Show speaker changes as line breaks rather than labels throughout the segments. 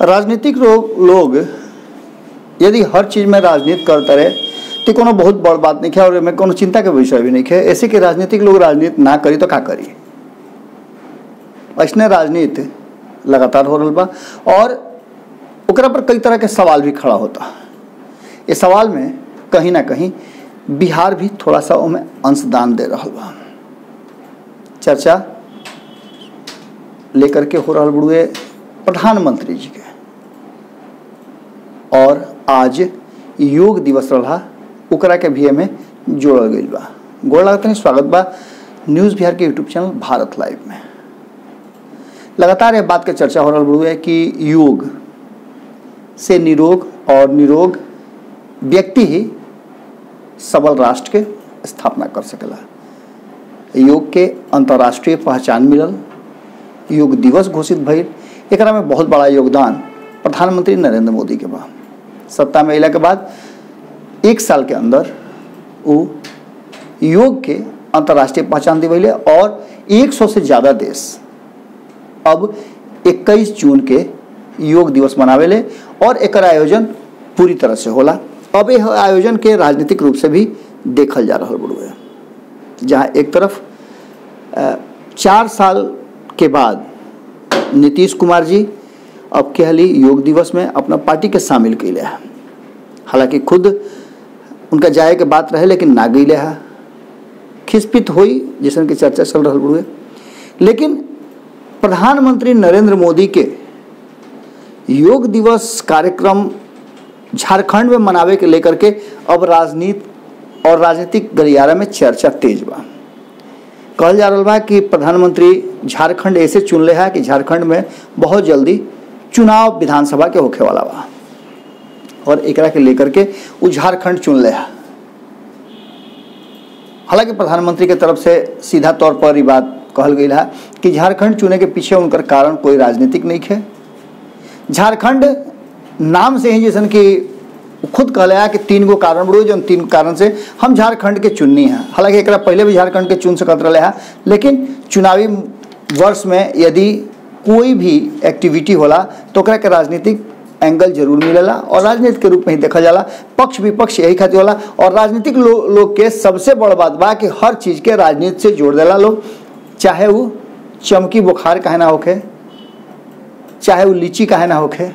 राजनीतिक लोग लोग यदि हर चीज में राजनीति करते रहे तो कोनो बहुत बड़ बात नहीं है और एमे कोनो चिंता के विषय भी नहीं है ऐसे कि राजनीतिक लोग राजनीति ना करी तो का करी ऐसने राजनीति लगातार हो रहा बा और ओकरा पर कई तरह के सवाल भी खड़ा होता ये सवाल में कहीं ना कहीं बिहार भी थोड़ा सा उनमें अंशदान दे रहा बा चर्चा लेकर के हो रहा बुढ़े प्रधानमंत्री जी के और आज योग दिवस रहा ओकरा के भी में जोड़ल गई बा गोड़ लागत नहीं स्वागत बा न्यूज़ बिहार के यूट्यूब चैनल भारत लाइव में लगातार ये बात के चर्चा हो रहा बुढ़े कि योग से निरोग और निरोग व्यक्ति ही सबल राष्ट्र के स्थापना कर सकेला योग के अंतर्राष्ट्रीय पहचान मिलल योग दिवस घोषित भइल एकरा में बहुत बड़ा योगदान प्रधानमंत्री नरेंद्र मोदी के बा सत्ता में अला के बाद एक साल के अंदर वो योग के अंतर्राष्ट्रीय पहचान दिवैले और 100 से ज़्यादा देश अब 21 जून के योग दिवस मनावेले और एक आयोजन पूरी तरह से होला अब यह आयोजन के राजनीतिक रूप से भी देखल जा रहा बड़ुए जहाँ एक तरफ अ, चार साल के बाद नीतीश कुमार जी अब कहली योग दिवस में अपना पार्टी के शामिल कैले है हालांकि खुद उनका जाए के बात रहे लेकिन ना गईले है खिसपित हुई जैसन की चर्चा चल रहा बड़ुए लेकिन प्रधानमंत्री नरेंद्र मोदी के योग दिवस कार्यक्रम झारखंड में मनावे के लेकर के अब राजनीति और राजनीतिक गलियारा में चर्चा तेज बा कहल जा रहा बा कि प्रधानमंत्री झारखंड ऐसे चुन ले है कि झारखंड में बहुत जल्दी चुनाव विधानसभा के होखे वाला बा और एकरा के लेकर के वो झारखंड चुन ले है हालांकि प्रधानमंत्री के तरफ से सीधा तौर पर ये बात कहल गई है कि झारखंड चुने के पीछे उनकर कारण कोई राजनीतिक नहीं है झारखंड नाम से ही जैसन कि खुद कहले है कि तीन गो कारण बड़ो जो तीन कारण से हम झारखंड के चुननी है हालांकि एक पहले भी झारखंड के चुन सकत रहे है लेकिन चुनावी वर्ष में यदि कोई भी एक्टिविटी होला तो ओकरा के राजनीतिक एंगल जरूर मिलेला और राजनीति के रूप में ही देखा जाला पक्ष विपक्ष यही खातिर होला और राजनीतिक लो, लोग के सबसे बड़ बात बा कि हर चीज के राजनीति से जोड़ देला लोग चाहे वो चमकी बुखार काहे ना होखे चाहे वो लीची काहे ना होखे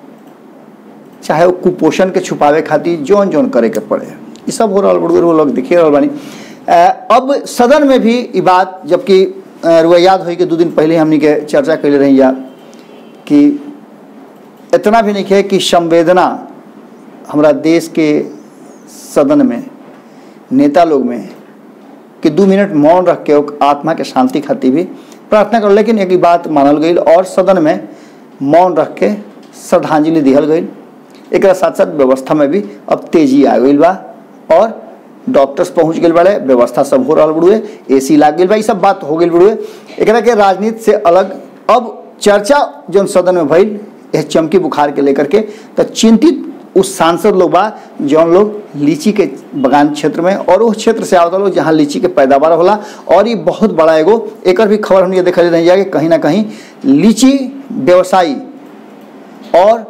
चाहे वो कुपोषण के छुपावे खातिर जौन जौन करे के पड़े ये सब हो रहा बड़े वो लोग देखिए रहल बानी अ, अब सदन में भी ये बात जबकि अ, रुआ याद होई कि दो दिन पहले हमनी के चर्चा कैले रही या कि इतना भी नहीं है कि संवेदना हमारा देश के सदन में नेता लोग में कि दो मिनट मौन रख के ओक आत्मा के शांति खातिर भी प्रार्थना कर लेकिन एक बात मानल गई और सदन में मौन रख के श्रद्धांजलि दिहल गई एक साथ साथ व्यवस्था में भी अब तेजी आ गई बा और डॉक्टर्स पहुंच गए बड़े व्यवस्था सब हो रहा बड़ुए ए सी लाग गई बा ये सब बात हो गई बड़ुए एकरा के राजनीति से अलग अब चर्चा जो सदन में भइल यह चमकी बुखार के लेकर के तो चिंतित उस सांसद लोग बा जौन लोग लीची के बगान क्षेत्र में और उस क्षेत्र से आवता लोग जहाँ लीची के पैदावार होला और ये बहुत बड़ा एगो एक भी खबर हम ये देखा नहीं जाए कहीं ना कहीं लीची व्यवसायी और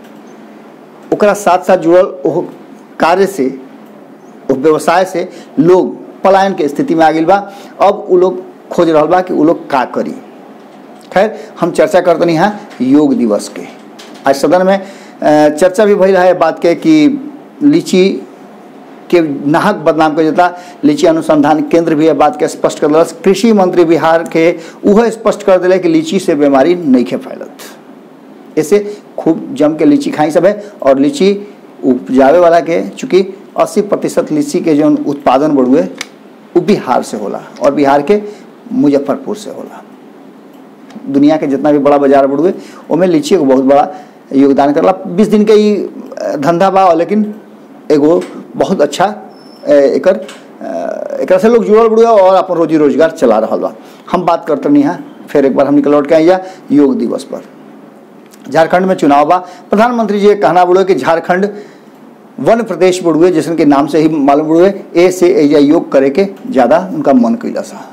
ओकरा साथ साथ जुड़ल ओह कार्य से उस व्यवसाय से लोग पलायन के स्थिति में आ गई बा अब वो लोग खोज रहा बा कि वो लोग का करी खैर हम चर्चा करते नहीं हैं योग दिवस के आज सदन में अ, चर्चा भी भई रहा है बात के कि लीची के नाहक बदनाम कर देता लीची अनुसंधान केंद्र भी यह बात के स्पष्ट कर दिलस कृषि मंत्री बिहार के वह स्पष्ट कर दिले कि लीची से बीमारी नहीं खे फैलत ऐसे खूब जम के लीची खाई सब है और लीची उपजावे वाला के चूँकि 80 प्रतिशत लीची के जो उत्पादन बढ़ुए वो बिहार से होला और बिहार के मुजफ्फरपुर से होला दुनिया के जितना भी बड़ा बाजार बढ़ुए ओमे लीची एगो बहुत बड़ा योगदान करला बीस दिन के ही अ, धंधा बा लेकिन एगो बहुत अच्छा अ, एकर अ, एकरा से लोग जुड़ल बुड़ुए और अपन रोजी रोजगार चला रहा बा हम बात करते नहीं हैं फिर एक बार हम निकल लौट के आइया योग दिवस पर झारखंड में चुनाव बा प्रधानमंत्री जी के कहना बुड़ुए कि झारखंड वन प्रदेश बुड़ुए जैसन के नाम से ही मालूम बुड़ुए ए से एजा योग करे के ज़्यादा उनका मन कैला सा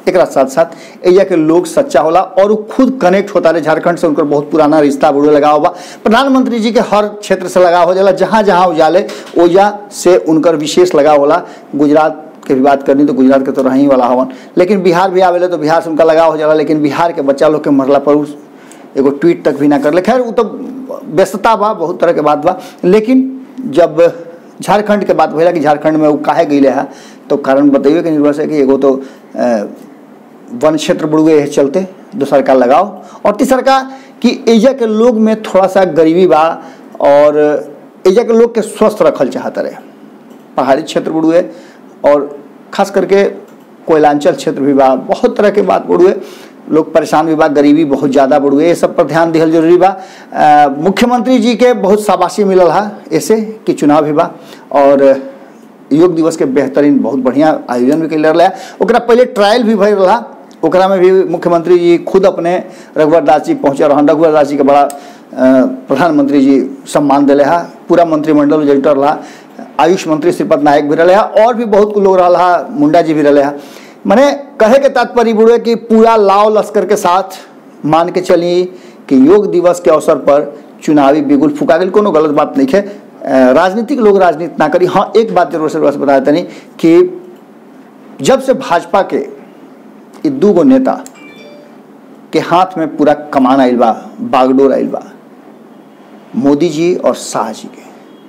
एक साथ साथ एजा के लोग सच्चा होला और वो खुद कनेक्ट होता रहे झारखंड से उनकर बहुत पुराना रिश्ता बुढ़े लगा हुआ प्रधानमंत्री जी के हर क्षेत्र से लगा हो जाला जहाँ जहाँ उजाले ओजा से उनकर विशेष लगा होला गुजरात के भी बात करनी तो गुजरात के तो रही वाला हवन लेकिन बिहार भी आवेले तो बिहार से उनका लगाव हो जाला लेकिन बिहार के बच्चा लोग के मरला पर उस एगो ट्वीट तक भी ना कर ले खैर वो तो व्यस्तता बा बहुत तरह के बात बा लेकिन जब झारखंड के बात भैया कि झारखंड में वो काहे गई है तो कारण बतइए कि निर्भर से कि एगो तो अ, वन क्षेत्र बुड़ुए है चलते दूसर का लगाओ और तीसर का कि एजा के लोग में थोड़ा सा गरीबी बा और एजा के लोग के स्वस्थ रखल चाहत रहे पहाड़ी क्षेत्र बुड़ुए और खास करके कोयलांचल क्षेत्र भी बा बहुत तरह के बात बुड़ुए लोग परेशान भी बा गरीबी बहुत ज़्यादा बुड़ुए ये सब पर ध्यान दिहल जरूरी बा अ, मुख्यमंत्री जी के बहुत शाबाशी मिलल हा ऐसे कि चुनाव भी बा और योग दिवस के बेहतरीन बहुत बढ़िया आयोजन भी कैल रहा ओकरा पहले ट्रायल भी भर रहा ओकरा में भी मुख्यमंत्री जी खुद अपने रघुवर दास जी पहुँचे रहन रघुवर दास जी के बड़ा अ, प्रधानमंत्री जी सम्मान दिले हा पूरा मंत्रिमंडल जुटल रहा आयुष मंत्री श्रीपद नायक भी रहे और भी बहुत लोग रहा मुंडा जी भी रहे मने कहे के तात्पर्य बुढ़े कि पूरा लाव लश्कर के साथ मान के चली कि योग दिवस के अवसर पर चुनावी बिगुल फुका गई कोनो गलत बात नहीं है अ, राजनीतिक लोग राजनीति ना करी हाँ एक बात जरूर से बस बता देनी कि जब से भाजपा के ये दू गो नेता के हाथ में पूरा कमान आइल बा बागडोर आइल बा मोदी जी और शाह जी के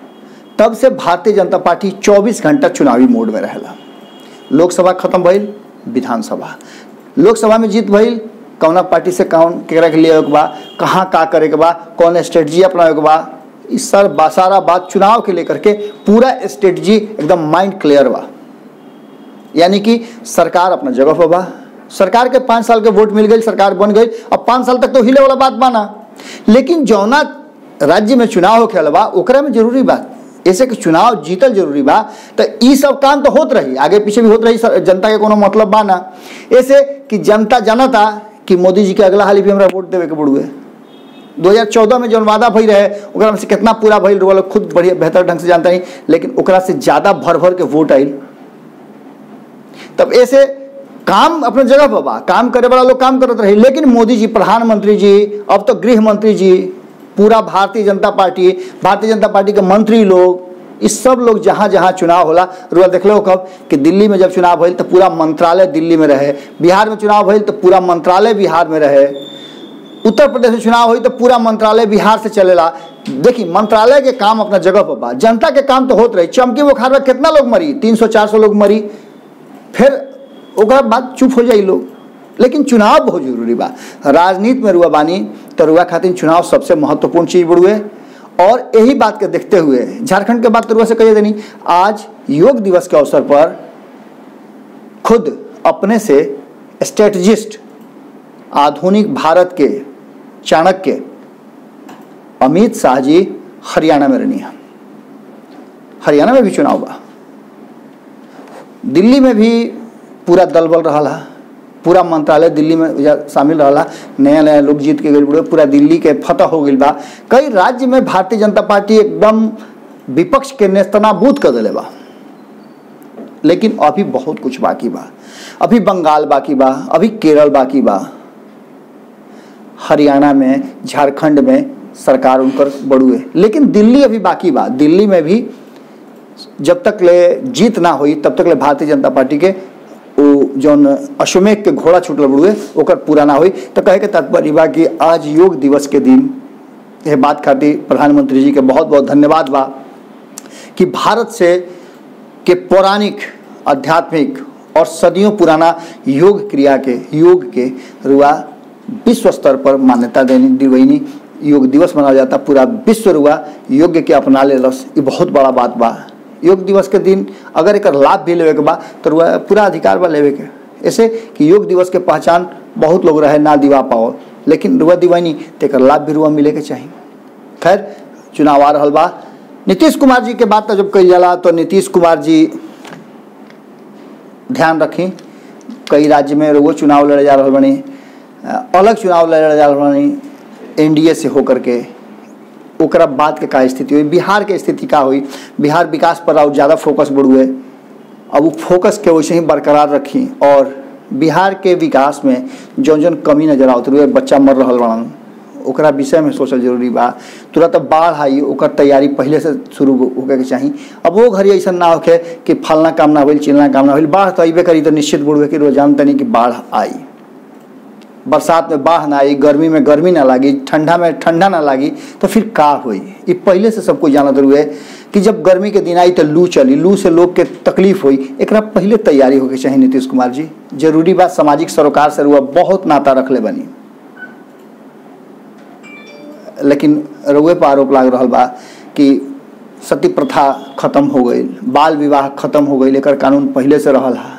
तब से भारतीय जनता पार्टी 24 घंटा चुनावी मोड में रहेला लोकसभा खत्म भइल विधानसभा लोकसभा में जीत भइल कौना पार्टी से कौन केकरा के लिए के बा कहाँ का करे के बा कौन स्ट्रेटजी अपनावे के बा इस सर बा सारा बात चुनाव के लेकर के पूरा स्ट्रेटजी एकदम माइंड क्लियर बा यानी कि सरकार अपना जगह पर बा सरकार के पाँच साल के वोट मिल गई सरकार बन गई अब पाँच साल तक तो हिले वाला बात बाना लेकिन जौना राज्य में चुनाव होखे बा ओकरा में जरूरी बात ऐसे कि चुनाव जीतल जरूरी बा तो ई सब काम तो होत रही आगे पीछे भी होत रही सर- जनता के कोनो मतलब बा ना ऐसे कि जनता जानता कि मोदी जी के अगला हाल भी हमरा वोट देवे के पड़ुए 2014 में जौन वादा भई रहे ओकरा में से कितना पूरा भइल रहा खुद बढ़िया बेहतर ढंग से जानता नहीं लेकिन ओकरा से ज़्यादा भर भर के वोट आइल तब ऐसे काम अपने जगह पर बा काम करे वाला लोग काम करत रही लेकिन मोदी जी प्रधानमंत्री जी अब तो गृह मंत्री जी पूरा भारतीय जनता पार्टी भारतीय जनता पार्टी के मंत्री लोग इस सब लोग जहाँ जहाँ चुनाव होला रुआ देख लो कब कि दिल्ली में जब चुनाव भइल तो पूरा मंत्रालय दिल्ली में रहे बिहार में चुनाव भइल तो पूरा मंत्रालय बिहार में रहे उत्तर प्रदेश में चुनाव हुई तो पूरा मंत्रालय बिहार से चलेला देखी मंत्रालय के काम अपना जगह पर बा जनता के काम तो होत रही चमकी बुखार में कितना लोग मरी तीन सौ चार सौ लोग मरी फिर ओकरा बाद चुप हो जाई लोग लेकिन चुनाव बहुत जरूरी बा राजनीति में रुआ बानी तो रुआ खातिर चुनाव सबसे महत्वपूर्ण चीज बड़ुए और यही बात के देखते हुए झारखंड के बात तो रुआ से कहिए देनी आज योग दिवस के अवसर पर खुद अपने से स्ट्रेटजिस्ट आधुनिक भारत के चाणक्य अमित शाह जी हरियाणा में रहनी है हरियाणा में भी चुनाव बा दिल्ली में भी पूरा दल बल रहा है पूरा मंत्रालय दिल्ली में जा- शामिल रहा नया नया लोग जीत के गए पूरा दिल्ली के फतह हो गई बा कई राज्य में भारतीय जनता पार्टी एकदम विपक्ष के नेस्तनाबूद कर दिले बा लेकिन अभी बहुत कुछ बाकी बा अभी बंगाल बाकी बा अभी केरल बाकी बा हरियाणा में झारखंड में सरकार उनकर बड़ुए लेकिन दिल्ली अभी बाकी बा दिल्ली में भी जब तक ले जीत ना हुई तब तक ले भारतीय जनता पार्टी के वो जौन अश्वमेघ के घोड़ा छूटल बड़ुए ओकर पूरा ना हुई तो कहे के तात्पर्य बा कि आज योग दिवस के दिन यह बात खातिर प्रधानमंत्री जी के बहुत बहुत धन्यवाद बा कि भारत से के पौराणिक आध्यात्मिक और सदियों पुराना योग क्रिया के योग के रुआ विश्व स्तर पर मान्यता देनी दिवैनी योग दिवस मनाया जाता पूरा विश्व रुआ योग के अपना ले रस ये बहुत बड़ा बात बा योग दिवस के दिन अगर एक लाभ भी लेवे के बा तो रुआ पूरा अधिकार बा लेवे के ऐसे कि योग दिवस के पहचान बहुत लोग रहे ना दिवा पाओ लेकिन रुआ दिवानी तो एक लाभ भी रुआ मिले के चाहिए खैर चुनाव आ रहा बा नीतीश कुमार जी के बात तो जब कही जाला तो नीतीश कुमार जी ध्यान रखी कई राज्य में वो चुनाव लड़े जा रहा बनी अ, अलग चुनाव लड़े जा रहा बनी एनडीए से होकर के ओकरा बाद के का स्थिति हुई बिहार के स्थिति का हुई बिहार विकास पर और ज़्यादा फोकस बढ़ुए अब वो फोकस के वैसे ही बरकरार रखी और बिहार के विकास में जौन जौन कमी नजर आवत रहे बच्चा मर रहा बड़न ओकरा विषय में सोचल जरूरी बा तुरंत बाढ़ आई ओकर तैयारी पहले से शुरू होके के चाही अब वो घड़ी ऐसा ना होके कि फलना काम ना होइल चिलना काम ना होइल बाढ़ तो अबे करी तो निश्चित बुढ़वे कि रोज जानते नहीं कि बाढ़ आई बरसात में बाढ़ ना आई गर्मी में गर्मी ना लागी ठंडा में ठंडा ना लागी तो फिर का होई ये पहले से सब कोई जानत हुए कि जब गर्मी के दिन आई तो लू चली लू से लोग के तकलीफ हुई एकरा पहले तैयारी होके चाहिए नीतीश कुमार जी जरूरी बात सामाजिक सरोकार से रुआ बहुत नाता रखले बनी लेकिन रुए पर आरोप लाग रहा बा कि सती प्रथा खत्म हो गई बाल विवाह खत्म हो गई एकर कानून पहले से रहल है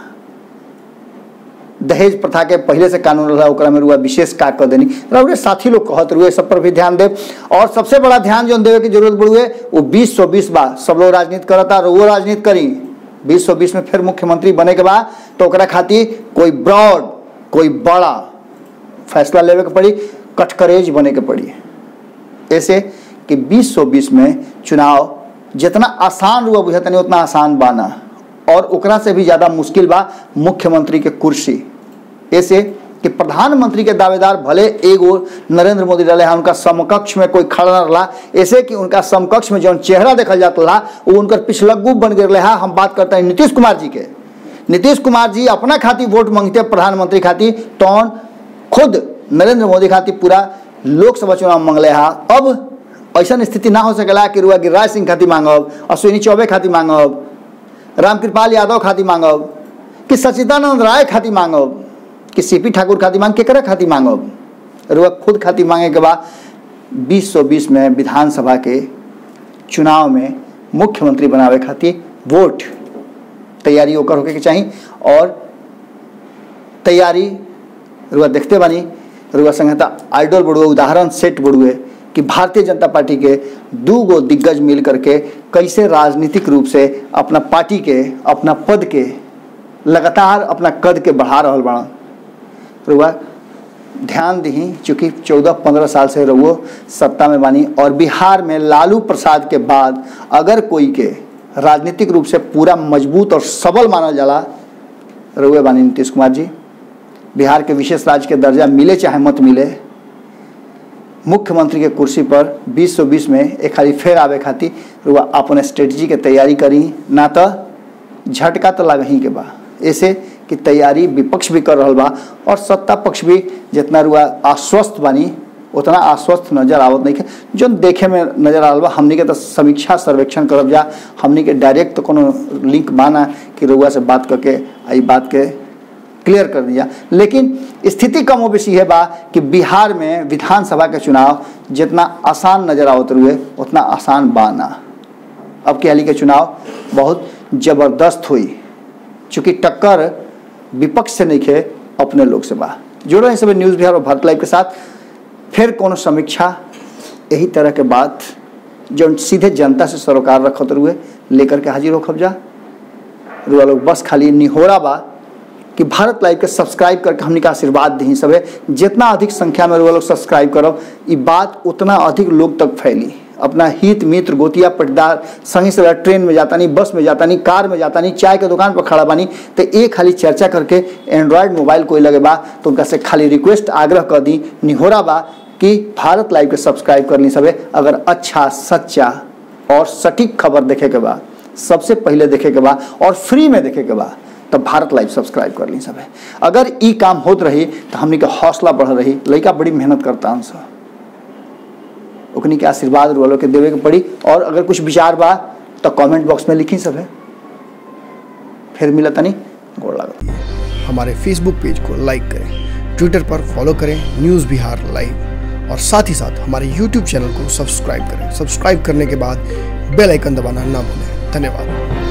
दहेज प्रथा के पहले से कानून रहा ओकरा में रुआ विशेष का कर देनी रउरे साथी लोग कहत रुए सब पर भी ध्यान देव और सबसे बड़ा ध्यान जो देवे की जरूरत पड़ुए वो बीस सौ बीस बा सब लोग राजनीति करता रुओ राजनीति करी बीस सौ बीस में फिर मुख्यमंत्री बने के बाद तो ओकरा खातिर कोई ब्रॉड कोई बड़ा फैसला लेवे के पड़ी कटकरेज बने के पड़ी ऐसे कि बीस सौ बीस में चुनाव जितना आसान रुआ बुझा तनी उतना आसान बाना और ओकरा से भी ज़्यादा मुश्किल बा मुख्यमंत्री के कुर्सी ऐसे कि प्रधानमंत्री के दावेदार भले एगो नरेंद्र मोदी रहे उनका समकक्ष में कोई खड़ा न रहा ऐसे कि उनका समकक्ष में जौन चेहरा देखल जाता रहा वो उनकर पिछलग्गू बन गए रहा हम बात करते हैं नीतीश कुमार जी के नीतीश कुमार जी अपना खातिर वोट मांगते प्रधानमंत्री खातिर तौन खुद नरेंद्र मोदी खातिर पूरा लोकसभा चुनाव मांगले हा अब ऐसा स्थिति ना हो सकेला कि रुआ गिरिराज सिंह खातिर मांगब अश्विनी चौबे खातिर मांगब रामकृपाल यादव खातिर मांगब कि सचिदानंद राय खातिर मांगब कि सीपी ठाकुर खातिर मांग केकरा खातिर मांगब रुआ खुद खातिर मांगे के बाद बीस सौ बीस में विधानसभा के चुनाव में मुख्यमंत्री बनावे खातिर वोट तैयारी ओकर होके के चाही और तैयारी रुआ देखते बानी रुआ संहिता आइडल बड़ुए उदाहरण सेट बड़ुए कि भारतीय जनता पार्टी के दू गो दिग्गज मिल करके कैसे राजनीतिक रूप से अपना पार्टी के अपना पद के लगातार अपना कद के बढ़ा रहा बड़ा रुआ ध्यान दी चूँकि चौदह पंद्रह साल से रहुओ सत्ता में बानी और बिहार में लालू प्रसाद के बाद अगर कोई के राजनीतिक रूप से पूरा मजबूत और सबल मानल जाला रहुए बानी नीतीश कुमार जी बिहार के विशेष राज्य के दर्जा मिले चाहे मत मिले मुख्यमंत्री के कुर्सी पर 2020 में एक खाली फेर आवे खातिर रुआ अपन स्ट्रेटजी के तैयारी करी ना तो झटका तो लग ही के बा ऐसे कि तैयारी विपक्ष भी कर रहा बा और सत्ता पक्ष भी जितना रुआ आश्वस्त बानी उतना आश्वस्त नजर आवत नहीं है जो देखे में नजर आ बा हमनी के तो समीक्षा सर्वेक्षण करब जा हमनी के डायरेक्ट तो कोनो लिंक बाना कि रुआ से बात करके आई बात के क्लियर कर दिया लेकिन स्थिति कम बेसी है बा कि बिहार में विधानसभा के चुनाव जितना आसान नजर आवत रुए उतना आसान बा ना अब के हाली के चुनाव बहुत जबरदस्त हुई चूँकि टक्कर विपक्ष से नहीं खे अपने लोग से बा जुड़ो हैं सब न्यूज़ बिहार और भारत लाइव के साथ फिर कोनो समीक्षा यही तरह के बात जो सीधे जनता से सरोकार रखत रुए लेकर के हाजिर हो खबजा रुआ लोग बस खाली निहोरा बा कि भारत लाइव के सब्सक्राइब करके हमने का आशीर्वाद दी सब जितना अधिक संख्या में लोग सब्सक्राइब करब ये बात उतना अधिक लोग तक फैली अपना हित मित्र गोतिया पटदार संगी से ट्रेन में जाता नहीं बस में जाता नहीं कार में जाता नहीं चाय के दुकान पर खड़ा बानी तो एक खाली चर्चा करके एंड्रॉयड मोबाइल कोई लगे बा तो उनका से खाली रिक्वेस्ट आग्रह कर दी निहोरा बा कि भारत लाइव के सब्सक्राइब कर ली सबे अगर अच्छा सच्चा और सटीक खबर देखे के बा सबसे पहले देखे के बा और फ्री में देखे के बा तो भारत लाइव सब्सक्राइब कर ली सब अगर ई काम होत रही तो हमनी के हौसला बढ़ रही लड़का बड़ी मेहनत करता हूँ सब ओकनी के आशीर्वाद वालों के देवे के पड़ी और अगर कुछ विचार बा तो कमेंट बॉक्स में लिखी सब फिर मिला तनी गोड़ लागत
हमारे फेसबुक पेज को लाइक करें ट्विटर पर फॉलो करें न्यूज़ बिहार लाइव और साथ ही साथ हमारे यूट्यूब चैनल को सब्सक्राइब करें सब्सक्राइब करने के बाद बेल आइकन दबाना ना भूलें धन्यवाद